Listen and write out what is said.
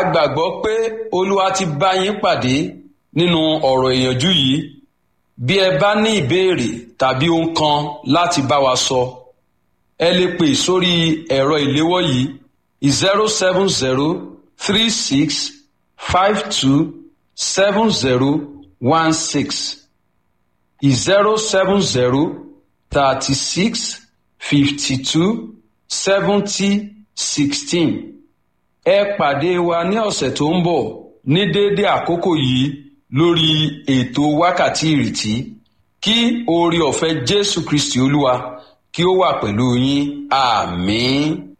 gbàgbọ́ pé olúwa ti bá yín pàdé nínú ọ̀rọ̀ ìyànjú yìí bí ẹ bá ní ìbéèrè tàbí ohun kan láti bá wa sọ ẹ lè pè sórí ẹ̀rọ ìléwọ́ yìí zero seven zero three six five two seven zero one six zero seven zero thirty six fifty two seventy sixteen ẹ pàdé wa ní ọ̀sẹ̀ tó ń bọ̀ ní déédéé àkókò yìí lórí ètò wákàtí ìrètí kí oore ọ̀fẹ́ jésù kristi olúwa kí ó wà pẹ̀lú yín àmín.